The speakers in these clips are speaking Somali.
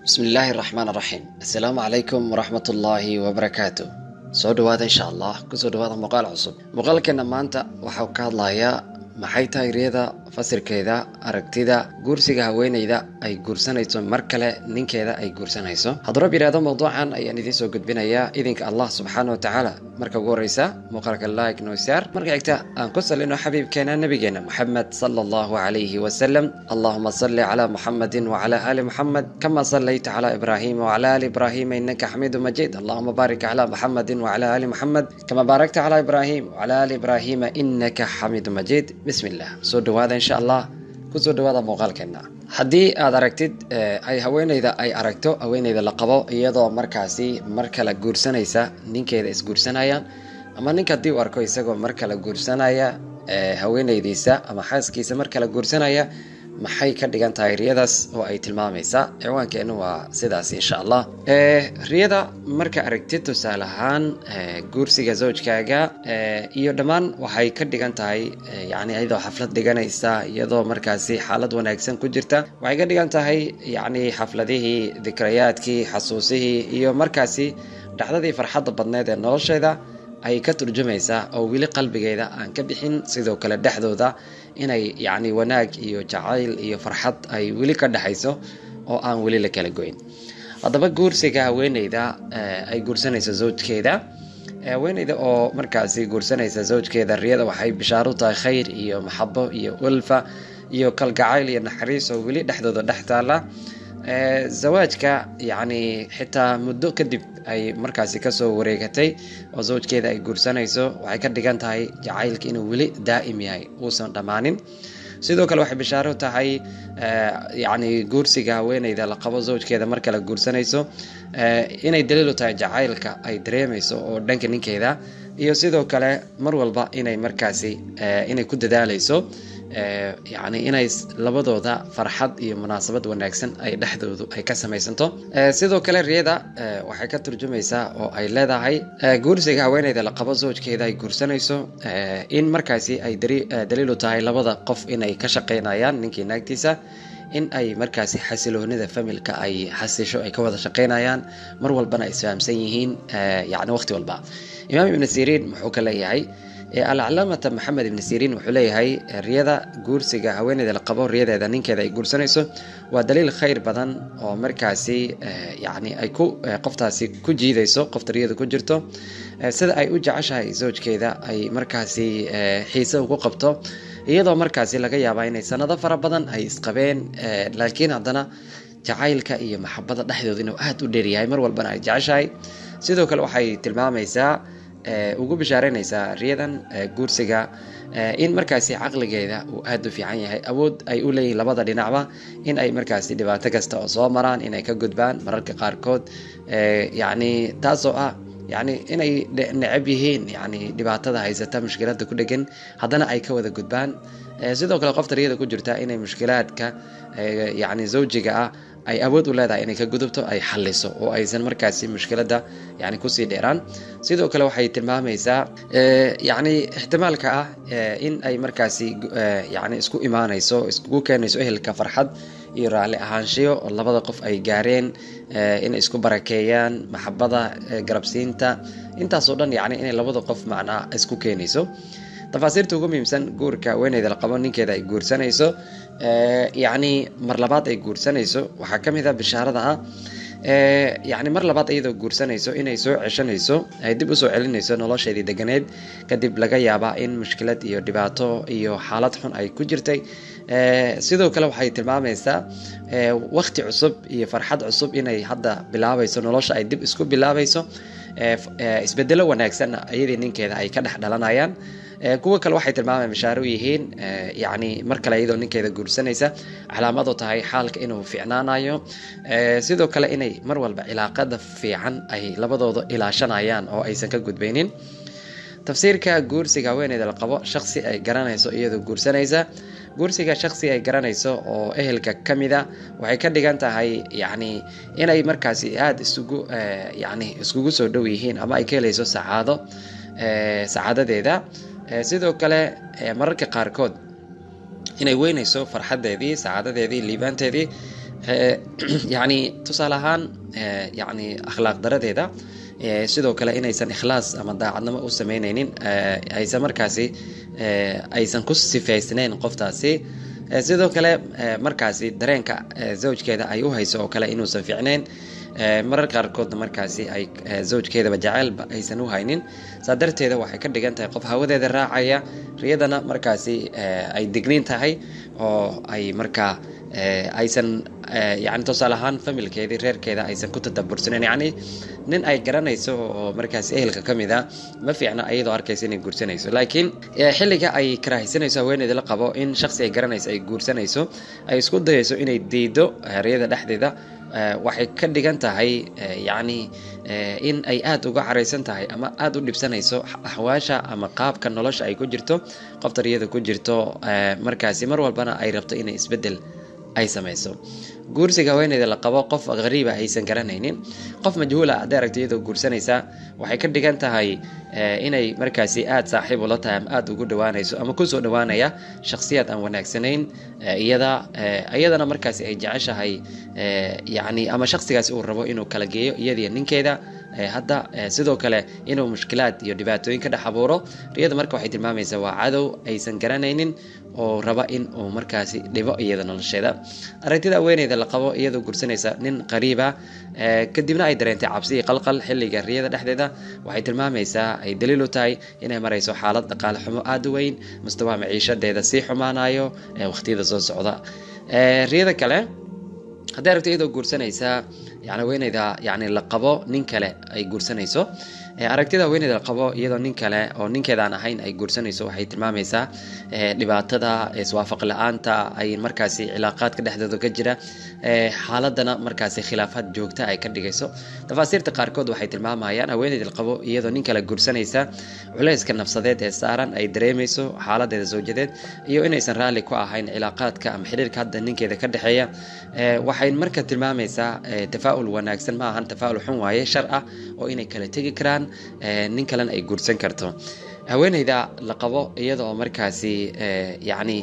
bismi illaahi raxmaan raxiim assalaamu calaykum waraxmat ullaahi wabarakaatu soo dhawaada insha allah kusoo dhawaada muuqaal cusub muuqaalkeena maanta waxau ka hadlayaa maxay tahay riyada fasirkeeda aragtida guursiga haweeneyda ay guursanayso mar kale ninkeeda ay guursanayso hadduu rab yidhahdo mawduucan ayaan idiin soo gudbinayaa idinka allah subxaana wa tacaala marka ugu horeysa muuqaalka like noysaar marka xigta aan ku salino xabiibkeena nabigeena moxamed sala allahu calayhi wasalam allahuma salli calaa muxamedin wacala aali muxamed kama sallayta calaa ibraahima wacala aali ibraahima innaka xamiidu majiid allahuma baarik calaa muxamedin wacala aali muxamed kama baarakta calaa ibraahim wacala aali ibraahima innaka xamiidu majiid bismi illah soo dhawaada insha allah kusoo dhawaada muuqaalkeena haddii aad aragtid ay haweeneyda ay aragto haweeneyda la qabo iyadoo markaasi mar kale guursanaysa ninkeeda isguursanayaan ama ninka haddii uu arko isagoo mar kale guursanaya haweeneydiisa ama xaaskiisa mar kale guursanaya maxay ka dhigan tahay riyadaas oo ay tilmaamaysaa ciwaankeenu waa sidaas insha allah riyada marka aragtid tusaale ahaan guursiga zawjkaaga iyo dhammaan waxay ka dhigan tahay yani iyadoo xaflad dhiganaysa iyadoo markaasi xaalad wanaagsan ku jirta waxay ka dhigan tahay yani xafladihii dikrayaadkii xasuusihii iyo markaasi dhacdadii farxadda badneed ee nolosheeda ay ka turjumaysaa oo weli qalbigeeda aan ka bixin sidoo kale dhexdooda inay yacni wanaag iyo jacayl iyo farxad ay weli ka dhexayso oo aan weli la kala goyn haddaba guursiga haweeneyda ay guursanayso zawjkeeda haweeneyda oo markaasi guursanaysa zawjkeeda riyada waxay bishaaro tahay khayr iyo maxabo iyo ulfa iyo kalgacayl iyo naxariis oo weli dhexdooda dhex taala zawaajka yacni xitaa muddo kadib ay markaasi kasoo wareegatay oo zawjkeeda ay guursanayso waxay ka dhigan tahay jacaylka inuu weli daa'im yahay uusan dhammaanin sidoo kale waxay bishaaro tahay yacni guursiga haweeneyda la qabo zawjkeeda mar kale guursanayso inay daliilu tahay jacaylka ay dareemayso oo dhanka ninkeeda iyo sidoo kale mar walba inay markaasi inay ku dadaalayso yacni inay labadooda farxad iyo munaasabad wanaagsan ay dhexdoodu ay ka samaysanto sidoo kale riyada waxay ka turjumaysaa oo ay leedahay guursiga haweeneyda la qabo zawjkeeda ay guursanayso in markaasi ay daliilu tahay labada qof inay ka shaqaynayaan ninkii naagtiisa in ay markaasi xasiloonida familka ay xasisho ay ka wada shaqaynayaan mar walbana ay isfahamsan yihiin yani waqti walba imaam ibn siriin muxuu ka leeyahay alcalaamata maxamed ibni siriin wuxuu leeyahay riyada guursiga haweeneyda la qabo riyadeeda ninkeeda ay guursanayso waa daliil khayr badan oo markaasi yani ay ku qoftaasi ku jiidayso qofta riyada ku jirto sida ay u jeceshahay zawjkeeda ay markaasi xiise ugu qabto iyadoo markaasi laga yaabaa inay sanado fara badan ay isqabeen laakiin haddana jacaylka iyo maxabada dhexdooda inuu aada u dheeryahay mar walbana ay jeceshahay sidoo kale waxay tilmaamaysaa ugu bishaareynaysaa riyadan guursiga in markaasi caqligeeda uu aada u fiican yahay awood ay u leeyihin labada dhinacba in ay markaasi dhibaato kasta oo soo maraan inay ka gudbaan mararka qaarkood yacni taasoo ah yani inay necab yihiin yani dhibaatada haysata mushkilada ku dhegan haddana ay ka wada gudbaan sidoo kale qofta riyada ku jirta inay mushkilaadka yani zawjiga ah ay awood u leedahay inay ka gudubto ay xaliso oo aysan markaasi mushkilada yani kusii dheeraan sidoo kale waxay tilmaamaysaa yani ixtimaalka ah in ay markaasi yani isku imaanayso iskugu keenayso ehelka farxad iyo raalli ahaanshiyo oo labada qof ay gaareen inay isku barakeeyaan maxabada garabsiinta intaasoo dhan yani inay labada qof macnaa isku keenayso tafaasiirta ugu muhiimsan guurka haweeneyda la qabo ninkeeda ay guursanayso yacni mar labaad ay guursanayso waxaa ka mid a bishaarada ah yacni mar labaad iyadoo guursanayso inay soo ceshanayso ay dib usoo celinayso nolosheedii deganeed kadib laga yaabaa in mushkilad iyo dhibaato iyo xaalad xun ay ku jirtay sidoo kale waxay tilmaamaysaa wakti cusub iyo farxad cusub inay hadda bilaabayso nolosha ay dib isku bilaabayso isbedelo wanaagsanna iyadii ninkeeda ay ka dhex dhalanayaan kuwa kale waxay tilmaamaan bishaaro yihiin yani mar kale iyadoo ninkeeda guursanaysa calaamadu tahay xaalka inuu fiicnaanayo sidoo kale inay mar walba cilaaqada fiican ay labadooda ilaashanayaan oo aysan ka gudbaynin tafsiirka guursiga haweeneyda la qabo shaqsi ay garanayso iyadoo guursanaysa guursiga shaqsi ay garanayso oo ehelka ka mida waxay ka dhigan tahay yani inay markaasi aada isugu yani iskugu soo dhow yihiin ama ay ka helayso sacaado sacaadadeeda sidoo kale mararka qaarkood inay weynayso farxadeedii sacaadadeedii liibaanteedii yani tusaale ahaan yani akhlaaq daradeeda sidoo kale inaysan ikhlaas ama daacadnimo u sameyneynin aysan markaasi aysan ku sifaysnayn qoftaasi sidoo kale markaasi dareenka zawjkeeda ay u hayso oo kale inuusan fiicnayn marar qaarkoodna markaasi ay zawjkeedaba jaceylba aysan u haynin saa darteeda waxay ka dhigan tahay qof hawadeeda raacaya riyadana markaasi ay digniin tahay oo ay markaa aysan yani tusaale ahaan familkeedii reerkeeda aysan ku tadabursaneyn yacni nin ay garanayso oo markaasi ehelka ka mid a ma fiicna ayadoo arkaysa inay guursanayso laakiin xilliga ay karaahisanayso haweeneyda la qabo in shaksi ay garanayso ay guursanayso ay isku dayayso inay diido riyada dhexdeeda waxay ka dhigan tahay yacni in ay aada uga caraysan tahay ama aada u dhibsanayso axwaasha ama qaabka nolosha ay ku jirto qofta riyada ku jirto markaasi mar walbana ay rabto inay isbeddel ay samayso guursiga haweeneyda la qabo qof hariiba aysan garanaynin qof majhuula hadday aragto iyadoo guursanaysa waxay ka dhigan tahay inay markaasi aada saaxiib ula tahay ama aada ugu dhawaanayso ama kusoo dhawaanaya shakhsiyaad aan wanaagsanayn iyada iyadana markaasi ay jeceshahay yacni ama shakhsigaasi uu rabo inuu kala geeyo iyadiyo ninkeeda hadda sidoo kale inuu mushkilaad iyo dhibaatooyin ka dhex abuuro riyada marka waxay tilmaamaysaa waa cadow aysan garanaynin oo raba in uu markaasi dhibo iyada nolosheeda aragtida haweeneyda la qabo iyadoo gursanaysa nin qariiba kadibna ay dareentay cabsi iyo qalqal xilliga riyada dhexdeeda waxay tilmaamaysaa ay daliil u tahay inay marayso xaalad dhaqaale xumo aada u weyn mustawaa maciishadeeda sii xumaanayo waqtiyada soo socda riyada kale hadday aragto iyadoo guursanaysa yani haweeneyda yani la qabo nin kale ay guursanayso aragtida haweeneyda la qabo iyadoo nin kale oo ninkeedaan ahayn ay guursanayso waxay tilmaamaysaa dhibaatada iswaafaq la-aanta ay markaasi cilaaqaadka dhexdooda ka jira xaaladana markaasi khilaafaad joogta ay ka dhigayso tafaasiirta qaarkood waxay tilmaamayaan haweeneyda la qabo iyadoo nin kale guursanaysa culayska nafsadeed ee saaran ay dareemayso xaaladeeda zawjadeed iyo inaysan raalli ku ahayn cilaaqaadka ama xiriirka hadda ninkeeda ka dhexeeya waxay marka tilmaamaysaa tafaa-ul wanaagsan ma ahan tafaa-ul xun waaye shar ah oo inay kala tegi karaan nin kalena ay guursan karto haweeneyda la qabo iyadoo markaasi yani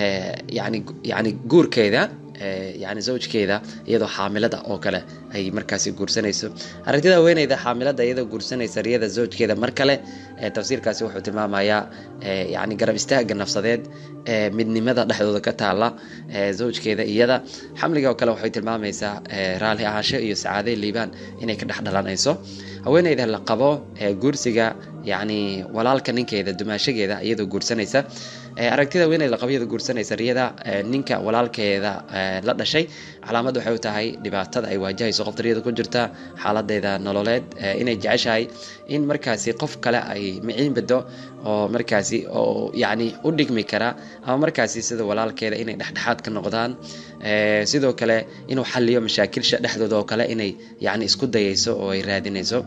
yani yani guurkeeda yani zawjkeeda iyadoo xaamilada oo kale ay markaasi guursanayso aragtida haweeneyda xaamilada iyadoo guursanaysa riyada zawjkeeda mar kale tafsiirkaasi wuxuu tilmaamayaa yani garab istaaga nafsadeed midnimada dhexdooda ka taala zawjkeeda iyada xamliga oo kale waxay tilmaamaysaa raali ahaansho iyo sacaade liibaan inay ka dhex dhalanayso haweeneyda la qabo guursiga yani walaalka ninkeeda dumaashageeda iyadoo guursanaysa aragtida haweeneyda la qabo iyadoo guursanaysa riyada ninka walaalkeeda la dhashay calaamad waxay u tahay dhibaatada ay waajahayso qofta riyada ku jirta xaaladeeda nololeed inay jeceshahay in markaasi qof kale ay miciin bado oo markaasi oo yani u dhigmi kara ama markaasi sida walaalkeeda inay dhexdhexaad ka noqdaan sidoo kale inuu xaliyo mashaakilsha dhexdooda oo kale inay yani isku dayayso oo ay raadinayso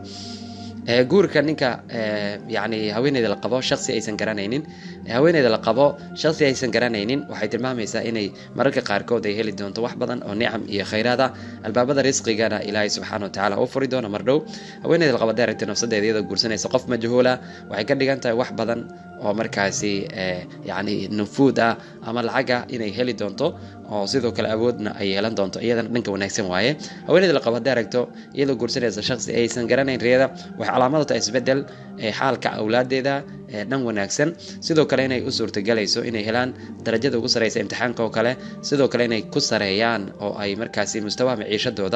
guurka ninka yani haweeneyda la qabo shaksi aysan garanaynin haweeneyda la qabo shaksi aysan garanaynin waxay tilmaamaysaa inay mararka qaarkood ay heli doonto wax badan oo nicam iyo khayraad ah albaabada risqigana ilaahay subxaana watacaala u furi doona mar dhow haweeneyda la qabo hadday aragtay nafsadeeda iyadoo guursanaysa qof majhuula waxay ka dhigan tahay wax badan oo markaasi yani nufuud ah ama lacaga inay heli doonto oo sidoo kale awoodna ay yeelan doonto iyadana dhanka wanaagsan waaye haweeneyda la qabo hadday aragto iyadoo guursanaysa shaksi aysan garanayn riyada waxay calaamad u tahay isbedel xaalka awlaadeeda dhan wanaagsan sidoo kale inay u suurtagelayso inay helaan darajada ugu sareysa imtixaanka oo kale sidoo kale inay ku sareeyaan oo ay markaasi mustawaha maciishadooda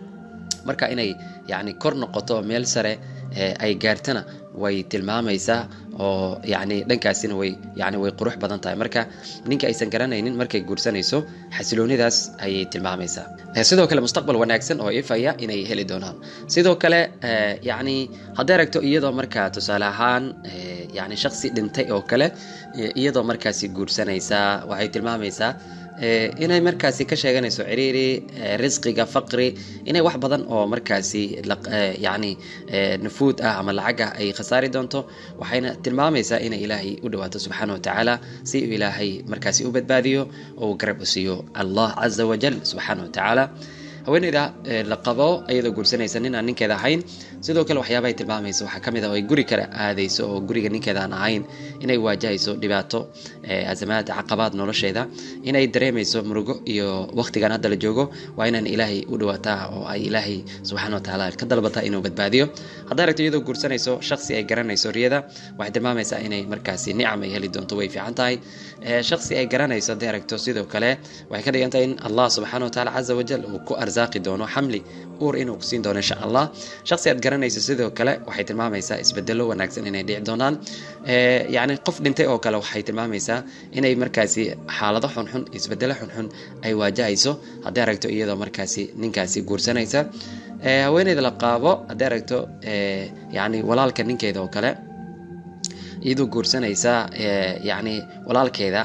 marka inay yani kor noqoto meel sare ay gaartana way tilmaamaysaa oo yani dhankaasina way yani way qurux badan tahay marka ninka aysan garanaynin markay guursanayso xasiloonidaas ayay tilmaamaysaa sidoo kale mustaqbal wanaagsan oo ifaya inay heli doonaan sidoo kale yani hadday aragto iyadoo markaa tusaale ahaan yani shaksi dhintay oo kale iyadoo markaasi guursanaysa waxay tilmaamaysaa inay markaasi ka sheeganayso ciriiri risqiga faqri inay wax badan oo markaasi yani nufuud ah ama lacag ah ay khasaari doonto waxayna tilmaamaysaa inay ilaahay u dhawaato subxaana watacaala si uu ilaahay markaasi u badbaadiyo oo uu garab u siiyo allah caza wajal subxaana watacaala haweeneyda la qabo iyadoo guursanaysa nin aan ninkeeda ahayn sidoo kale waxyaaba ay tilmaamayso waxaa ka mid ah oo ay guri kale aadayso oo guriga ninkeeda aan ahayn inay waajahayso dhibaato azamaad caqabaad nolosheeda inay dareemayso murugo iyo waqtigan hadda la joogo waa inaan ilaahay u dhawaataa oo ay ilaahay subxaana watacaala ka dalbataa inuu badbaadiyo hadday aragto iyadoo guursanayso shaksi ay garanayso riyada waxay tilmaamaysaa inay markaasi nicam ay heli doonto way fiican tahay shaksi ay garanayso hadday aragto sidoo kale waxay ka dhigan tahay in allah subxaana watacaala caza wajal uu ku arsaaqi doono xamli uur inuu kusiin doono insha allah shaksi aad garanayso sidoo kale waxay tilmaamaysaa isbedelo wanaagsan inay dhici doonaan yacni qof dhintay oo kale waxay tilmaamaysaa inay markaasi xaalado xunxun isbedelo xunxun ay waajahayso hadday aragto iyadoo markaasi ninkaasi guursanaysa haweeneyda la qaabo hadday aragto yacni walaalka ninkeeda oo kale iyadoo guursanaysa yacni walaalkeeda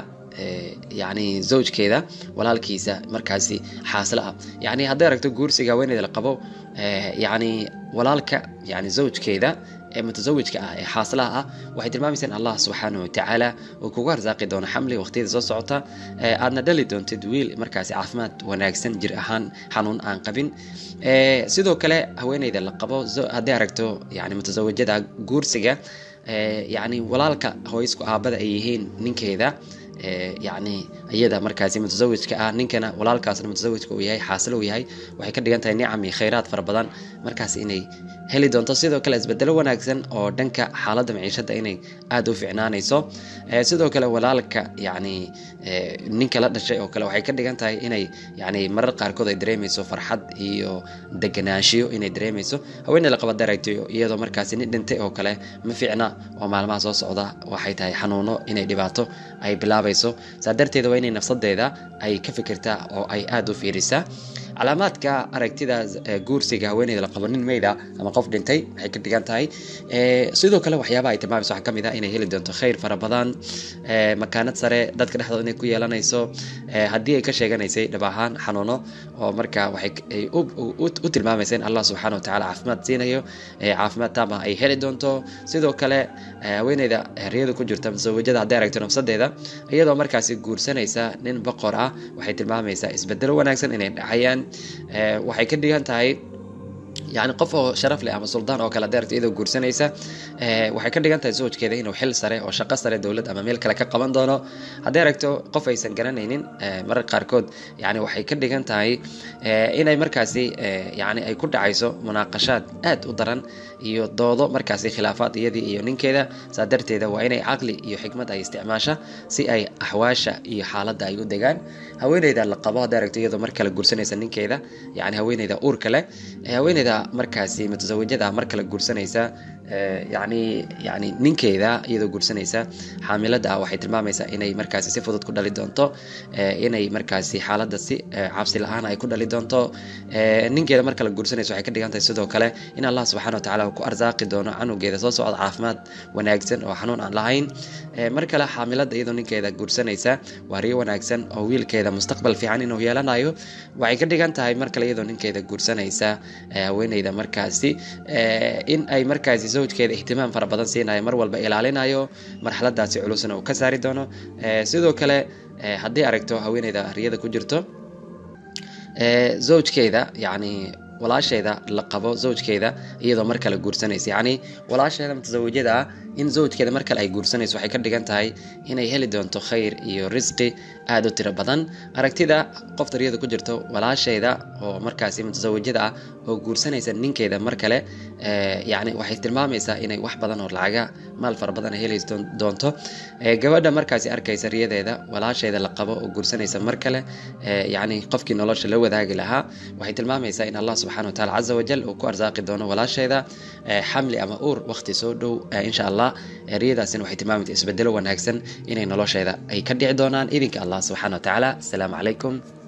yacni zawjkeeda walaalkiisa markaasi xaasilo ah yacni hadday aragto guursiga haweeneyda la qabo yacni walaalka yani zawjkeeda ee mutasawijka ah ee xaasilaha ah waxay tilmaamaysaa in allah subxaanahu watacaala uu kugu arsaaqi doono xamli waqtiyada soo socota aadna dhali doontid wiil markaasi caafimaad wanaagsan jir ahaan xanuun aan qabin sidoo kale haweeneyda la qabo hadday aragto yani mutasawijada guursiga yacni walaalka hooysku aabada ay yihiin ninkeeda yacni iyada markaasi mutasawijka ah ninkana walaalkaasna mutasawijka uu yahay xaasilo uu yahay waxay ka dhigan tahay nicam iyo khayraad fara badan markaas inay heli doonto sidoo kale isbedelo wanaagsan oo dhanka xaaladda maciishada inay aada u ficnaanayso sidoo kale walaalka yacni ninka la dhashay oo kale waxay ka dhigan tahay inay yacni marar qaarkood ay dareemayso farxad iyo deganaanshiyo inay dareemayso haweeney la qaba daragtayo iyadoo markaasi nin dhintay oo kale ma fiicna oo maalmaha soo socda waxay tahay xanuuno inay dhibaato ay bilaabayso saa darteeda waa inay nafsadeeda ay ka fikirtaa oo ay aada u fiirisaa calaamaadka aragtida guursiga haweeneyda la qabo nin meyda ama qof dhintay waxay ka dhigan tahay sidoo kale waxyaabaha ay tilmaamayso waxaa ka mid ah inay heli doonto khayr fara badan makaanad sare dadka dhexdooda inay ku yeelanayso haddii ay ka sheeganaysay dhab ahaan xanuuno oo marka waxay u tilmaamaysa in allah subxaana watacaala caafimaad siinayo caafimaad taama ay heli doonto sidoo kale haweeneyda riyada ku jirta musawajada hadday aragto nafsadeeda iyadoo markaasi guursanaysa nin boqor ah waxay tilmaamaysaa isbedelo wanaagsan inay dhacayaan waxay ka dhigan tahay yani qof oo sharaf leh ama suldaan oo kale hadday aragto iyadoo guursanaysa waxay ka dhigan tahay zawjkeeda inuu xil sare oo shaqo sare dowlad ama meel kale ka qaban doono hadday aragto qof aysan garanaynin marar qaarkood yani waxay ka dhigan tahay inay markaasi yani ay ku dhacayso munaaqashaad aad u daran iyo doodo markaasi khilaafaad iyadii iyo ninkeeda saa darteeda waa inay caqli iyo xikmad ay isticmaasha si ay axwaasha iyo xaaladda ay u degaan haweeneyda la qabo hadday aragto iyadoo mar kale guursanaysa ninkeeda yani haweeneyda uurka leh haweeneyda markaasi mutasawijada mar kale guursanaysa yani yani ninkeeda iyadoo guursanaysa xaamilada ah waxay tilmaamaysaa inay markaasi si fudud ku dhali doonto inay markaasi xaaladda si cabsi la-aan ay ku dhali doonto ninkeeda mar kale guursanaysa waxay ka dhigan tahay sidoo kale in allah subxana wa tacala ku arsaaqi doono canugeeda soo socda caafimaad wanaagsan oo xanuun aan lahayn mar kale xaamilada iyadoo ninkeeda guursanaysa waa riyo wanaagsan oo wiilkeeda mustaqbal fiican inuu yeelanayo waxay ka dhigan tahay mar kale iyadoo ninkeeda guursanaysa haweeneyda markaasi in ay markaasi zawjkeeda ihtimaam fara badan siinayo mar walba ilaalinayo marxaladaasi culusna uu ka saari doono sidoo kale haddii aragto haweeneyda riyada ku jirto zawjkeeda yacni walaasheeda la qabo zawjkeeda iyadoo mar kale guursanaysa yacni walaasheeda mutasawijada ah in zawjkeeda mar kale ay guursanayso waxay ka dhigan tahay inay heli doonto khayr iyo risqi aada u tiro badan aragtida qofta riyada ku jirto walaasheeda oo markaasi mutasawijada ah oo guursanaysa ninkeeda mar kale yacni waxay tilmaamaysaa inay wax badan oo lacaga maal fara badan ay heli doonto gabadha markaasi arkaysa riyadeeda walaasheeda la qabo oo guursanaysa mar kale yacni qofkii nolosha la wadaagi lahaa waxay tilmaamaysaa in allah subxana wa taala caza wajal uu ku arsaaqi doono walaasheeda xamli ama uur waqti soo dhow insha allah riyadaasina waxay tilmaamaysaa isbedelo wanaagsan inay nolosheeda ay ka dhici doonaan idinka allah subxana wa tacaala asalaamu calaykum